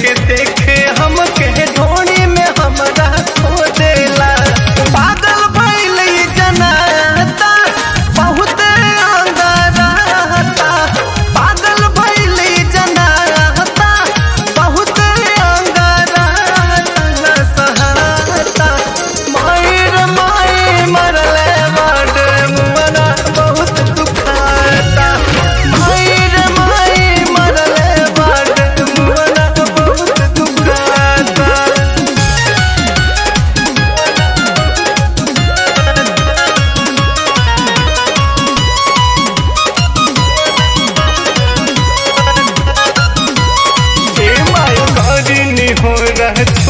के देखे हम के ढोनी में हमरा खो देला पागल भइल ई जनाता बहुत अंदराता पागल भइल ई जनाता बहुत अंदराता न सहाता मायर माई मरले बाटे मुअना बहुत दुखाता मायर माई मरले बाटे मुअना बहुत दुखाता हे माय करिनी हो रह